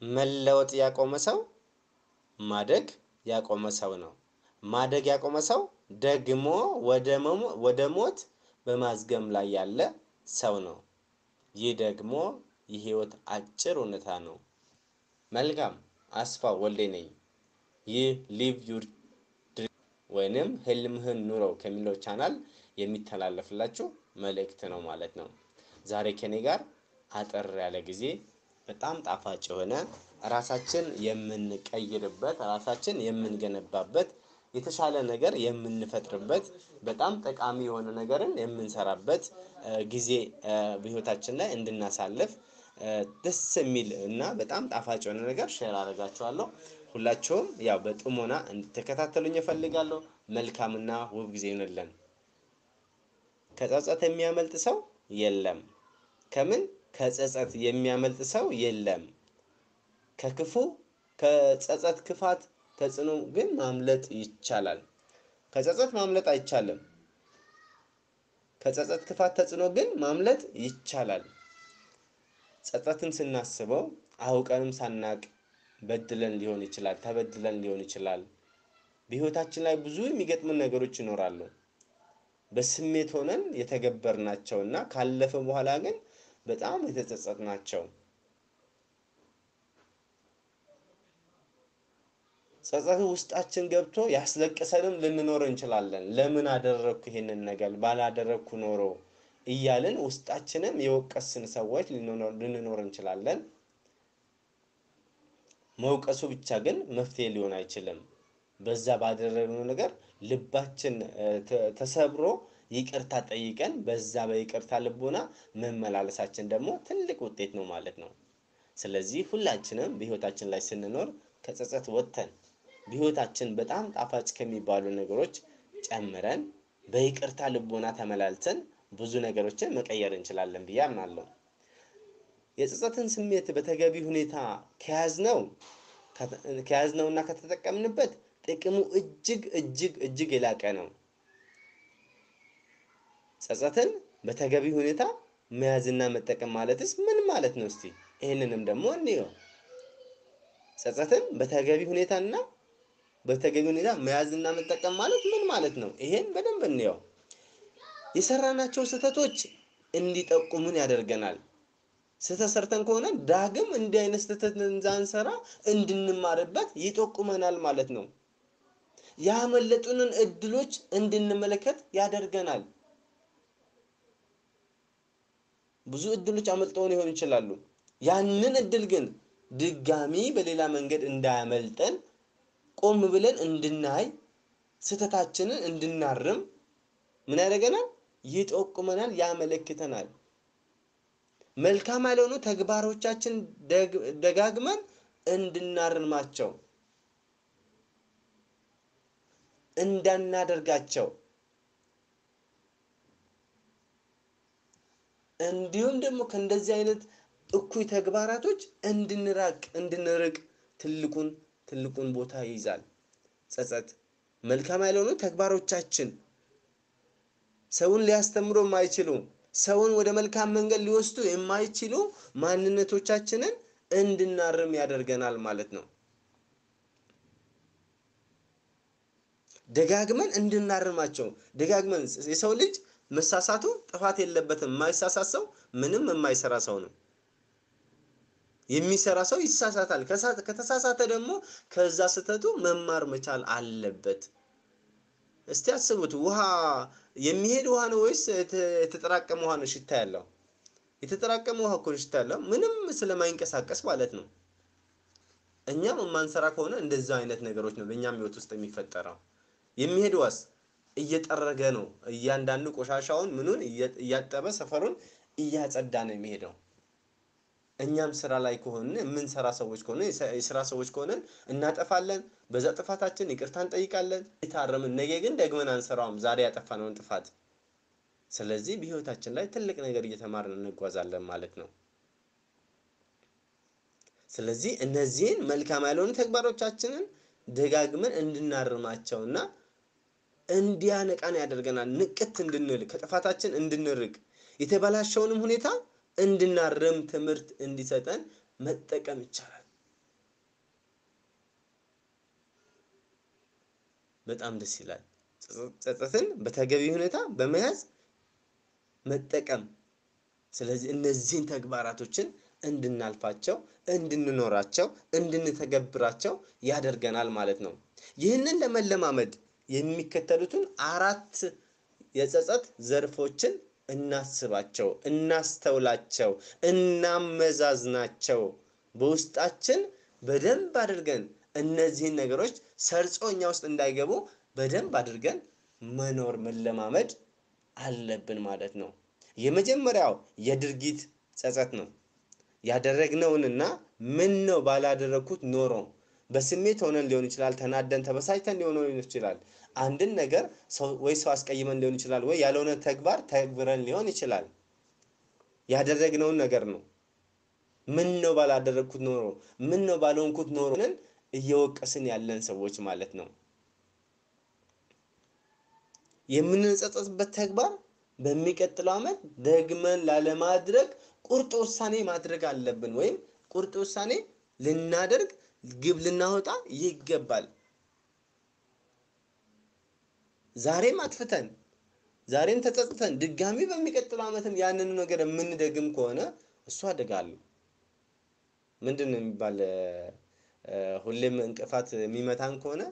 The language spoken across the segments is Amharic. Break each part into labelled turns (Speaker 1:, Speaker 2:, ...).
Speaker 1: መለወጥ ያቆመ ሰው ማደግ ያቆመ ሰው ነው። ማደግ ያቆመ ሰው ደግሞ ወደ ሞት በማዝገም ላይ ያለ ሰው ነው። ይህ ደግሞ የህይወት አጭር እውነታ ነው። መልካም አስፋው ወልዴ ነኝ። ይህ ሊቭ ዩር ድሪም ወይንም ህልምህን ኑረው ከሚለው ቻናል የሚተላለፍላችሁ መልእክት ነው ማለት ነው። ዛሬ ከኔ ጋር አጠር ያለ ጊዜ በጣም ጣፋጭ የሆነ ራሳችን የምንቀይርበት ራሳችን የምንገነባበት የተሻለ ነገር የምንፈጥርበት በጣም ጠቃሚ የሆነ ነገርን የምንሰራበት ጊዜ በህይወታችን ላይ እንድናሳልፍ ደስ የሚል እና በጣም ጣፋጭ የሆነ ነገር ሼር አደርጋችኋለሁ። ሁላችሁም ያው በጥሞና እንድትከታተሉኝ እፈልጋለሁ። መልካምና ውብ ጊዜ ይሆንልን። ከጸጸት የሚያመልጥ ሰው የለም። ከምን ከጸጸት የሚያመልጥ ሰው የለም። ከክፉ ከጸጸት ክፋት ተጽዕኖ ግን ማምለጥ ይቻላል። ከጸጸት ማምለጥ አይቻልም። ከጸጸት ክፋት ተጽዕኖ ግን ማምለጥ ይቻላል። ጸጸትን ስናስበው አውቀንም ሳናቅ በድለን ሊሆን ይችላል፣ ተበድለን ሊሆን ይችላል። በህይወታችን ላይ ብዙ የሚገጥሙን ነገሮች ይኖራሉ። በስሜት ሆነን የተገበርናቸው እና ካለፈ በኋላ ግን በጣም የተጸጸትናቸው ጸጸት ውስጣችን ገብቶ ያስለቅሰንም ልንኖር እንችላለን። ለምን አደረግኩ ይሄንን ነገር ባላደረግኩ ኖሮ እያልን ውስጣችንም የወቀስን ሰዎች ልንኖር እንችላለን። መውቀሱ ብቻ ግን መፍትሄ ሊሆን አይችልም። በዛ ባደረግነው ነገር ልባችን ተሰብሮ ይቅርታ ጠይቀን በዛ በይቅርታ ልቦና መመላለሳችን ደግሞ ትልቅ ውጤት ነው ማለት ነው። ስለዚህ ሁላችንም በህይወታችን ላይ ስንኖር ከጸጸት ወጥተን በህይወታችን በጣም ጣፋጭ ከሚባሉ ነገሮች ጨምረን በይቅርታ ልቦና ተመላልሰን ብዙ ነገሮችን መቀየር እንችላለን ብዬ አምናለሁ። የጸጸትን ስሜት በተገቢ ሁኔታ ከያዝነው ከያዝነውና ከተጠቀምንበት ጥቅሙ እጅግ እጅግ እጅግ የላቀ ነው። ጸጸትን በተገቢ ሁኔታ መያዝና መጠቀም ማለትስ ምን ማለት ነው? እስቲ ይህንንም ደግሞ እንየው። ጸጸትን በተገቢ ሁኔታና በተገቢ ሁኔታ መያዝና መጠቀም ማለት ምን ማለት ነው? ይሄን በደንብ እንየው። የሰራናቸው ስህተቶች እንዲጠቁሙን ያደርገናል። ስህተት ሰርተን ከሆነ ዳግም እንዲህ አይነት ስህተት እንዳንሰራ እንድንማርበት ይጠቁመናል ማለት ነው። ያመለጡንን እድሎች እንድንመለከት ያደርገናል። ብዙ እድሎች አመልጠውን ሊሆኑ ይችላሉ። ያንን እድል ግን ድጋሚ በሌላ መንገድ እንዳያመልጠን ቆም ብለን እንድናይ ስህተታችንን እንድናርም ምን ያደርገናል? ይጠቁመናል፣ ያመለክተናል። መልካም ያልሆኑ ተግባሮቻችን ደጋግመን እንድናርማቸው እንዳናደርጋቸው እንዲሁም ደግሞ ከእንደዚህ አይነት እኩይ ተግባራቶች እንድንራቅ እንድንርቅ ትልቁን ትልቁን ቦታ ይይዛል። ጸጸት መልካም ያልሆኑ ተግባሮቻችን ሰውን ሊያስተምሩ የማይችሉ ሰውን ወደ መልካም መንገድ ሊወስዱ የማይችሉ ማንነቶቻችንን እንድናርም ያደርገናል ማለት ነው። ደጋግመን እንድናርማቸው ደጋግመን የሰው ልጅ መሳሳቱ ጥፋት የለበትም። የማይሳሳት ሰው ምንም የማይሰራ ሰው ነው። የሚሰራ ሰው ይሳሳታል። ከተሳሳተ ደግሞ ከዛ ስህተቱ መማር መቻል አለበት። እስቲ አስቡት፣ ውሃ የሚሄድ ውሃ ነው ወይስ የተጠራቀመ ውሃ ነው ሽታ ያለው? የተጠራቀመ ውሃ እኮ ሽታ ያለው ምንም ስለማይንቀሳቀስ ማለት ነው። እኛም የማንሰራ ከሆነ እንደዛ አይነት ነገሮች ነው በእኛም ህይወት ውስጥ የሚፈጠረው። የሚሄድ ውሃስ እየጠረገ ነው። እያንዳንዱ ቆሻሻውን ምኑን እያጠበ ሰፈሩን እያጸዳ ነው የሚሄደው። እኛም ስራ ላይ ከሆነ የምንሰራ ሰዎች ከሆነ የስራ ሰዎች ከሆነ እናጠፋለን። በዛ ጥፋታችን ይቅርታ እንጠይቃለን፣ የታረምን ነገ ግን ደግመን አንሰራውም ዛሬ ያጠፋነውን ጥፋት። ስለዚህ በህይወታችን ላይ ትልቅ ነገር እየተማርን እንጓዛለን ማለት ነው። ስለዚህ እነዚህን መልካም ያልሆኑ ተግባሮቻችንን ደጋግመን እንድናርማቸውና እንዲያነቃን ያደርገናል። ንቅት እንድንል ከጥፋታችን እንድንርቅ የተበላሸውንም ሁኔታ እንድናርም ትምህርት እንዲሰጠን መጠቀም ይቻላል። በጣም ደስ ይላል። ጸጸትን በተገቢ ሁኔታ በመያዝ መጠቀም። ስለዚህ እነዚህን ተግባራቶችን እንድናልፋቸው፣ እንድንኖራቸው፣ እንድንተገብራቸው ያደርገናል ማለት ነው። ይህንን ለመለማመድ የሚከተሉትን አራት የጸጸት ዘርፎችን እናስባቸው፣ እናስተውላቸው፣ እናመዛዝናቸው። በውስጣችን በደንብ አድርገን እነዚህን ነገሮች ሰርጾ እኛ ውስጥ እንዳይገቡ በደንብ አድርገን መኖር መለማመድ አለብን ማለት ነው። የመጀመሪያው የድርጊት ጸጸት ነው። ያደረግነውንና ምን ነው ባላደረግኩት ኖሮ በስሜት ሆነን ሊሆን ይችላል። ተናደን ተበሳጭተን ሊሆን ይችላል። አንድን ነገር ወይ ሰው አስቀይመን ሊሆን ይችላል፣ ወይ ያልሆነ ተግባር ተግብረን ሊሆን ይችላል። ያደረግነውን ነገር ነው። ምን ነው ባላደረግኩት ኖሮ፣ ምን ነው ባልሆንኩት ኖሮ እየወቀስን ያለን ሰዎች ማለት ነው። የምንጸጸትበት ተግባር በሚቀጥለው ዓመት ደግመን ላለማድረግ ቁርጥ ውሳኔ ማድረግ አለብን። ወይም ቁርጥ ውሳኔ ልናደርግ ግብ ልናወጣ ይገባል። ዛሬም አጥፍተን ዛሬም ተጸጽተን ድጋሚ በሚቀጥለው ዓመትም ያንኑ ነገር የምንደግም ከሆነ እሱ አደጋ አለው። ምንድን ነው የሚባል ሁሌም እንቅፋት የሚመታን ከሆነ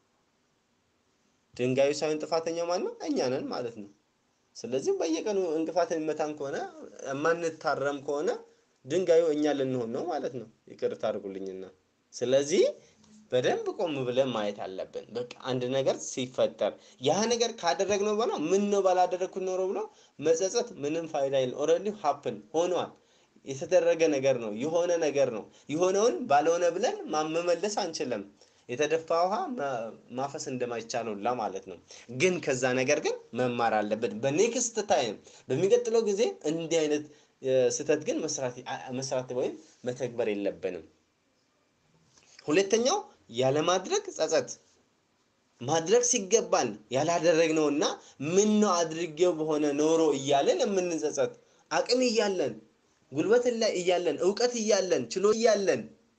Speaker 1: ድንጋዩ ሳይሆን ጥፋተኛው ማን ነው? እኛ ነን ማለት ነው። ስለዚህ በየቀኑ እንቅፋት የሚመታን ከሆነ የማንታረም ከሆነ ድንጋዩ እኛ ልንሆን ነው ማለት ነው። ይቅርታ አድርጉልኝና ስለዚህ በደንብ ቆም ብለን ማየት አለብን። በቃ አንድ ነገር ሲፈጠር ያ ነገር ካደረግነው በኋላ ምን ነው ባላደረግኩት ኖሮ ብሎ መጸጸት ምንም ፋይዳ የለም። ኦልሬዲ ሀፕን ሆኗል። የተደረገ ነገር ነው፣ የሆነ ነገር ነው። የሆነውን ባልሆነ ብለን መመለስ አንችልም። የተደፋ ውሃ ማፈስ እንደማይቻል ሁላ ማለት ነው። ግን ከዛ ነገር ግን መማር አለብን። በኔክስት ታይም በሚቀጥለው ጊዜ እንዲህ አይነት ስህተት ግን መስራት ወይም መተግበር የለብንም። ሁለተኛው ያለማድረግ ጸጸት፣ ማድረግ ሲገባን ያላደረግነውና ምን ነው አድርጌው በሆነ ኖሮ እያለን የምንጸጸት አቅም እያለን ጉልበት ላይ እያለን እውቀት እያለን ችሎ እያለን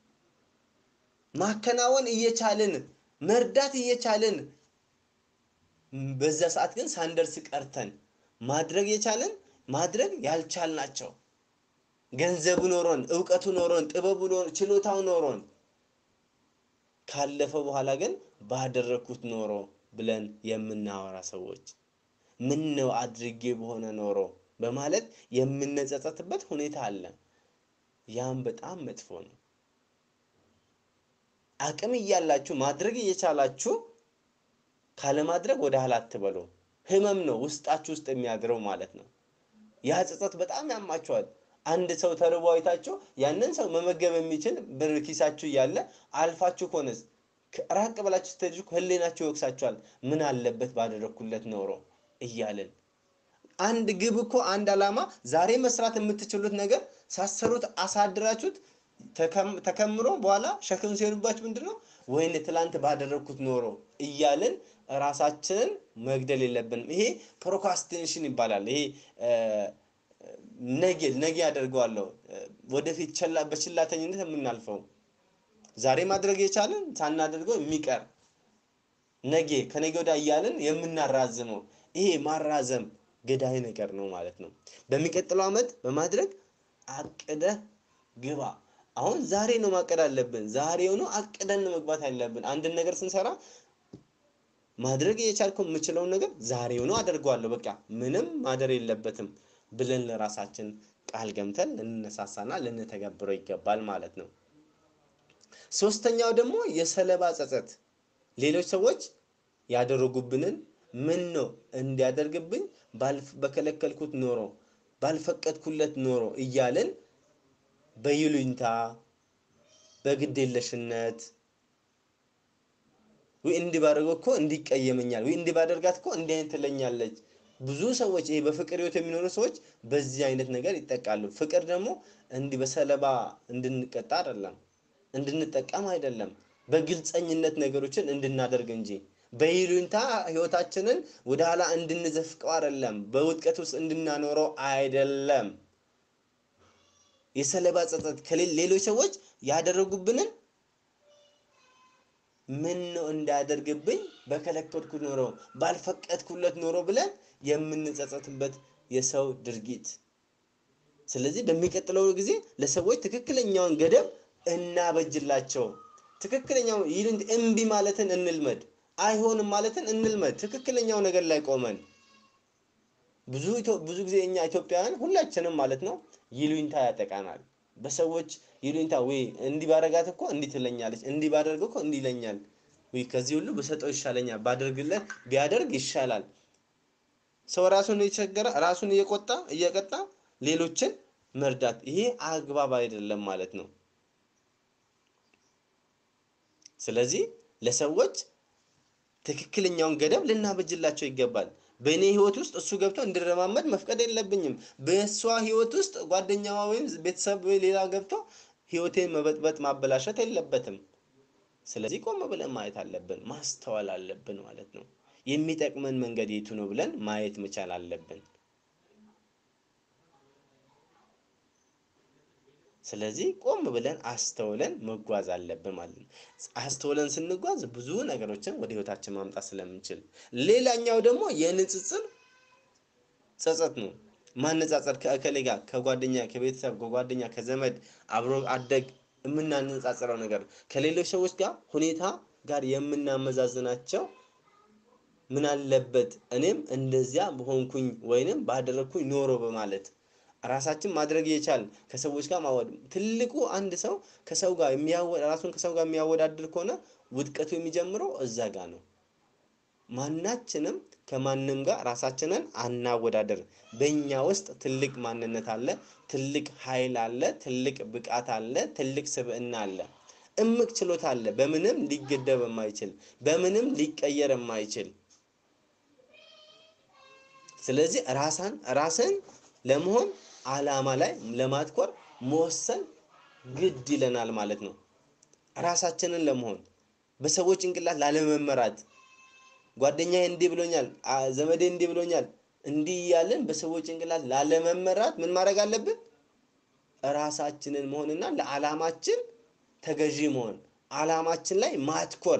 Speaker 1: ማከናወን እየቻልን መርዳት እየቻልን በዛ ሰዓት ግን ሳንደርስ ቀርተን ማድረግ የቻልን ማድረግ ያልቻልናቸው ገንዘቡ ኖሮን እውቀቱ ኖሮን ጥበቡ ችሎታው ኖሮን ካለፈ በኋላ ግን ባደረግኩት ኖሮ ብለን የምናወራ ሰዎች ምን ነው አድርጌ በሆነ ኖሮ በማለት የምንጸጸትበት ሁኔታ አለ። ያም በጣም መጥፎ ነው። አቅም እያላችሁ ማድረግ እየቻላችሁ ካለማድረግ ወደ ኋላ አትበሉ። ህመም ነው ውስጣችሁ ውስጥ የሚያድረው ማለት ነው። ያ ጸጸት በጣም ያማችኋል። አንድ ሰው ተርቦ አይታችሁ ያንን ሰው መመገብ የሚችል ብር ኪሳችሁ እያለ አልፋችሁ ከሆነስ ራቅ ብላችሁ ስትሄዱ ህሊናችሁ ይወቅሳችኋል። ምን አለበት ባደረግኩለት ኖሮ እያልን አንድ ግብ እኮ አንድ ዓላማ ዛሬ መስራት የምትችሉት ነገር ሳሰሩት አሳድራችሁት ተከምሮ በኋላ ሸክም ሲሆንባችሁ ምንድን ነው ወይኔ ትላንት ባደረግኩት ኖሮ እያልን ራሳችንን መግደል የለብንም። ይሄ ፕሮካስቲኔሽን ይባላል። ይሄ ነገ ነገ ያደርገዋለሁ ወደፊት በችላተኝነት የምናልፈው ዛሬ ማድረግ የቻልን ሳናደርገው የሚቀር ነገ ከነገ ወዲያ እያልን የምናራዝመው ይሄ ማራዘም ገዳይ ነገር ነው ማለት ነው። በሚቀጥለው ዓመት በማድረግ አቅደህ ግባ። አሁን ዛሬ ነው ማቀድ አለብን። ዛሬውኑ አቅደን ነው መግባት ያለብን። አንድን ነገር ስንሰራ ማድረግ እየቻልከው የምችለውን ነገር ዛሬውኑ አደርገዋለሁ፣ በቃ ምንም ማደር የለበትም ብለን ለራሳችን ቃል ገምተን ልንነሳሳና ልንተገብረው ይገባል ማለት ነው። ሶስተኛው ደግሞ የሰለባ ጸጸት፣ ሌሎች ሰዎች ያደረጉብንን ምን ነው እንዲያደርግብኝ በከለከልኩት ኖሮ ባልፈቀድኩለት ኖሮ እያልን በይሉኝታ በግዴለሽነት ወይ እንዲህ ባደርገው እኮ እንዲቀየመኛል ወይ እንዲህ ባደርጋት እኮ እንዲህ አይነት ትለኛለች። ብዙ ሰዎች ይሄ በፍቅር ህይወት የሚኖሩ ሰዎች በዚህ አይነት ነገር ይጠቃሉ። ፍቅር ደግሞ እንዲህ በሰለባ እንድንቀጣ አይደለም፣ እንድንጠቀም አይደለም፣ በግልፀኝነት ነገሮችን እንድናደርግ እንጂ በይሉኝታ ህይወታችንን ወደ ኋላ እንድንዘፍቀው አይደለም፣ በውጥቀት ውስጥ እንድናኖረው አይደለም። የሰለባ ጸጸት ከሌሎች ሰዎች ያደረጉብንን ምን ነው እንዳያደርግብኝ በከለከልኩት ኖሮ ባልፈቀድኩለት ኖሮ ብለን የምንጸጸትበት የሰው ድርጊት። ስለዚህ በሚቀጥለው ጊዜ ለሰዎች ትክክለኛውን ገደብ እናበጅላቸው። ትክክለኛው ይህን እምቢ ማለትን እንልመድ። አይሆንም ማለትን እንልመድ። ትክክለኛው ነገር ላይ ቆመን ብዙ ብዙ ጊዜ እኛ ኢትዮጵያውያን ሁላችንም ማለት ነው ይሉኝታ ያጠቃናል። በሰዎች ይሉኝታ ወይ እንዲህ ባደርጋት እኮ እንዲህ ትለኛለች፣ እንዲህ ባደርገው እኮ እንዲህ ይለኛል፣ ወይ ከዚህ ሁሉ በሰጠው ይሻለኛል፣ ባደርግለት ቢያደርግ ይሻላል። ሰው ራሱን እየቸገረ ራሱን እየቆጣ እየቀጣ ሌሎችን መርዳት ይሄ አግባብ አይደለም ማለት ነው። ስለዚህ ለሰዎች ትክክለኛውን ገደብ ልናበጅላቸው ይገባል። በእኔ ህይወት ውስጥ እሱ ገብቶ እንዲረማመድ መፍቀድ የለብኝም። በእሷ ህይወት ውስጥ ጓደኛዋ ወይም ቤተሰብ ወይ ሌላ ገብቶ ህይወቴን መበጥበጥ ማበላሸት የለበትም። ስለዚህ ቆም ብለን ማየት አለብን፣ ማስተዋል አለብን ማለት ነው። የሚጠቅመን መንገድ የቱ ነው ብለን ማየት መቻል አለብን። ስለዚህ ቆም ብለን አስተውለን መጓዝ አለብን ማለት ነው። አስተውለን ስንጓዝ ብዙ ነገሮችን ወደ ህይወታችን ማምጣት ስለምንችል፣ ሌላኛው ደግሞ የንጽጽር ጸጸት ነው። ማነጻጸር ከእከሌ ጋር ከጓደኛ ከቤተሰብ ከጓደኛ ከዘመድ አብሮ አደግ የምናነጻጽረው ነገር ከሌሎች ሰዎች ጋር ሁኔታ ጋር የምናመዛዝናቸው ምን አለበት እኔም እንደዚያ በሆንኩኝ ወይንም ባደረግኩኝ ኖሮ በማለት ራሳችን ማድረግ እየቻል ከሰዎች ጋር ማወድ ትልቁ አንድ ሰው ከሰው ጋር የሚያወ ራሱን ከሰው ጋር የሚያወዳድር ከሆነ ውድቀቱ የሚጀምረው እዛ ጋር ነው። ማናችንም ከማንም ጋር ራሳችንን አናወዳደር። በእኛ ውስጥ ትልቅ ማንነት አለ፣ ትልቅ ኃይል አለ፣ ትልቅ ብቃት አለ፣ ትልቅ ስብዕና አለ፣ እምቅ ችሎታ አለ። በምንም ሊገደብ የማይችል በምንም ሊቀየር የማይችል ስለዚህ ራሳን ራስን ለመሆን አላማ ላይ ለማትኮር መወሰን ግድ ይለናል ማለት ነው። ራሳችንን ለመሆን በሰዎች ጭንቅላት ላለመመራት ጓደኛዬ እንዲህ ብሎኛል፣ ዘመዴ እንዲህ ብሎኛል፣ እንዲህ እያለን በሰዎች ጭንቅላት ላለመመራት ምን ማድረግ አለብን? ራሳችንን መሆንና ለዓላማችን ተገዢ መሆን፣ ዓላማችን ላይ ማትኮር።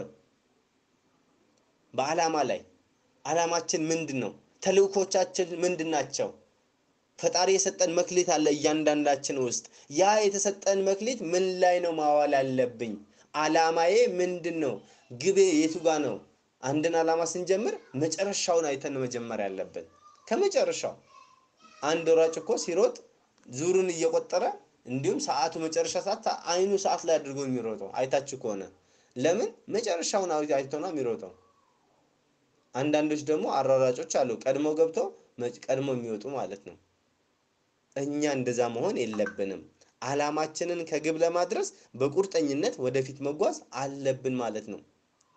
Speaker 1: በዓላማ ላይ ዓላማችን ምንድን ነው? ተልእኮቻችን ምንድን ናቸው? ፈጣሪ የሰጠን መክሊት አለ እያንዳንዳችን ውስጥ። ያ የተሰጠን መክሊት ምን ላይ ነው ማዋል ያለብኝ? ዓላማዬ ምንድን ነው? ግቤ የቱ ጋ ነው? አንድን ዓላማ ስንጀምር መጨረሻውን አይተን መጀመር ያለብን። ከመጨረሻው አንድ ሯጭ እኮ ሲሮጥ ዙሩን እየቆጠረ እንዲሁም ሰዓቱ መጨረሻ ሰዓት አይኑ ሰዓት ላይ አድርጎ የሚሮጠው አይታችሁ ከሆነ ለምን መጨረሻውን አይቶ ነው የሚሮጠው። አንዳንዶች ደግሞ አራራጮች አሉ ቀድሞ ገብተው ቀድሞ የሚወጡ ማለት ነው። እኛ እንደዛ መሆን የለብንም። ዓላማችንን ከግብ ለማድረስ በቁርጠኝነት ወደፊት መጓዝ አለብን ማለት ነው።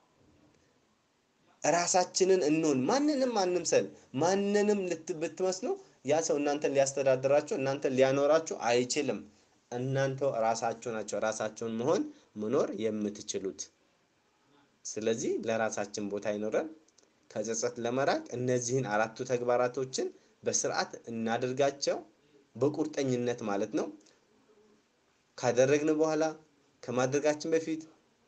Speaker 1: ራሳችንን እንሆን። ማንንም አንምሰል። ማንንም ብትመስሉ ያ ሰው እናንተን ሊያስተዳድራችሁ እናንተን ሊያኖራችሁ አይችልም። እናንተው ራሳችሁ ናቸው ራሳቸውን መሆን መኖር የምትችሉት። ስለዚህ ለራሳችን ቦታ አይኖረን ከጸጸት ለመራቅ እነዚህን አራቱ ተግባራቶችን በስርዓት እናደርጋቸው በቁርጠኝነት ማለት ነው። ካደረግን በኋላ ከማድረጋችን በፊት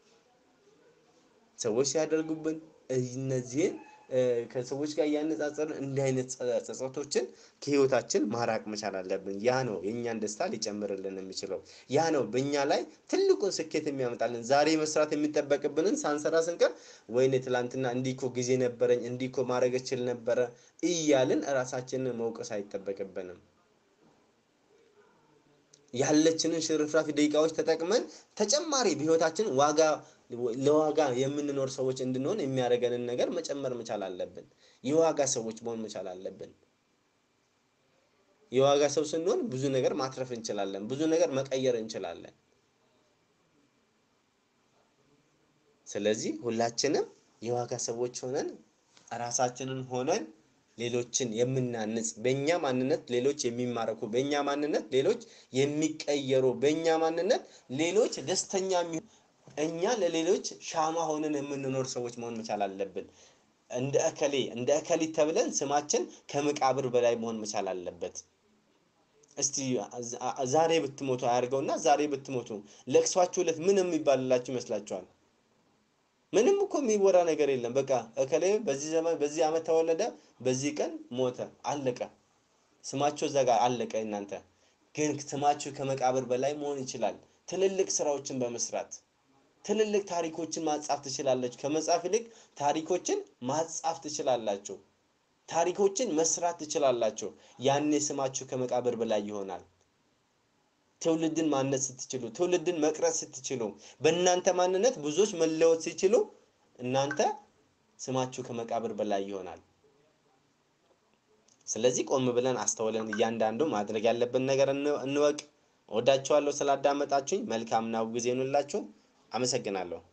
Speaker 1: ሰዎች ሲያደርጉብን እነዚህን ከሰዎች ጋር እያነጻጸርን እንዲህ አይነት ጸጸቶችን ከህይወታችን ማራቅ መቻል አለብን። ያ ነው የእኛን ደስታ ሊጨምርልን የሚችለው። ያ ነው በእኛ ላይ ትልቁን ስኬት የሚያመጣልን። ዛሬ መስራት የሚጠበቅብንን ሳንሰራ ስንቀር ወይኔ ትላንትና እንዲህ እኮ ጊዜ ነበረኝ፣ እንዲህ እኮ ማድረግ እችል ነበረ እያልን እራሳችንን መውቀስ አይጠበቅብንም። ያለችንን ሽርፍራፊ ደቂቃዎች ተጠቅመን ተጨማሪ በህይወታችን ዋጋ ለዋጋ የምንኖር ሰዎች እንድንሆን የሚያደርገንን ነገር መጨመር መቻል አለብን። የዋጋ ሰዎች መሆን መቻል አለብን። የዋጋ ሰው ስንሆን ብዙ ነገር ማትረፍ እንችላለን። ብዙ ነገር መቀየር እንችላለን። ስለዚህ ሁላችንም የዋጋ ሰዎች ሆነን ራሳችንን ሆነን ሌሎችን የምናንጽ በእኛ ማንነት ሌሎች የሚማረኩ በእኛ ማንነት ሌሎች የሚቀየሩ በእኛ ማንነት ሌሎች ደስተኛ የሚሆኑ እኛ ለሌሎች ሻማ ሆነን የምንኖር ሰዎች መሆን መቻል አለብን። እንደ እከሌ እንደ እከሊት ተብለን ስማችን ከመቃብር በላይ መሆን መቻል አለበት። እስቲ ዛሬ ብትሞቱ አያርገውና ዛሬ ብትሞቱ ለቅሷችሁ ዕለት ምን የሚባልላችሁ ይመስላችኋል? ምንም እኮ የሚወራ ነገር የለም። በቃ እከሌ በዚህ ዘመን በዚህ ዓመት ተወለደ፣ በዚህ ቀን ሞተ፣ አለቀ። ስማቸው እዛ ጋር አለቀ። እናንተ ግን ስማችሁ ከመቃብር በላይ መሆን ይችላል። ትልልቅ ስራዎችን በመስራት ትልልቅ ታሪኮችን ማጻፍ ትችላላችሁ። ከመጻፍ ይልቅ ታሪኮችን ማጻፍ ትችላላችሁ። ታሪኮችን መስራት ትችላላችሁ። ያኔ ስማችሁ ከመቃብር በላይ ይሆናል። ትውልድን ማነጽ ስትችሉ፣ ትውልድን መቅረጽ ስትችሉ፣ በእናንተ ማንነት ብዙዎች መለወጥ ሲችሉ እናንተ ስማችሁ ከመቃብር በላይ ይሆናል። ስለዚህ ቆም ብለን አስተውለን እያንዳንዱ ማድረግ ያለብን ነገር እንወቅ። እወዳችኋለሁ ስላዳመጣችሁኝ። መልካምና ውብ ጊዜ ይሁንላችሁ። አመሰግናለሁ።